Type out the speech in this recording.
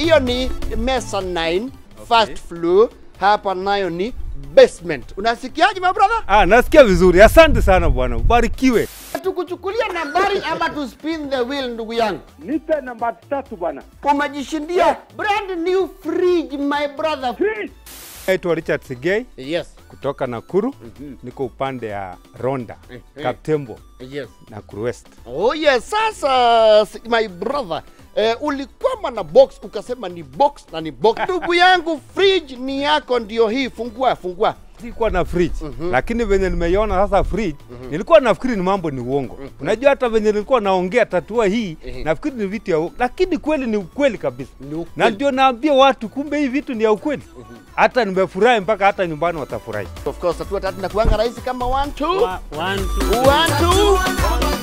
hiyo ni mezzanine first floor hapa nayo ni basement unasikiaje my brother Ah, nasikia vizuri. Asante sana bwana, ubarikiwe. tukuchukulia nambari ama tu spin the wheel ndugu yangu Nipe namba tatu bwana. umejishindia brand new fridge my brother Please. Naitwa Richard Sigei yes kutoka Nakuru. Niko upande ya Ronda, Kaptembo, yes Nakuru West. Oh yes, sasa si- my brother eh, ulikwama na box ukasema ni box na ni box. Ndugu yangu, fridge ni yako, ndio hii. Fungua, fungua. Sikuwa na fridge lakini venye nimeiona sasa fridge nilikuwa nafikiri ni mambo ni uongo. Unajua hata venye nilikuwa naongea tatua hii nafikiri ni vitu ya uongo, lakini kweli ni ukweli kabisa, Ni ukweli. na ndio naambia watu kumbe hii vitu ni ya ukweli. Hata nimefurahi mpaka hata nyumbani watafurahi. Of course, hatua tatu na kuanga rahisi kama one two One, two, one two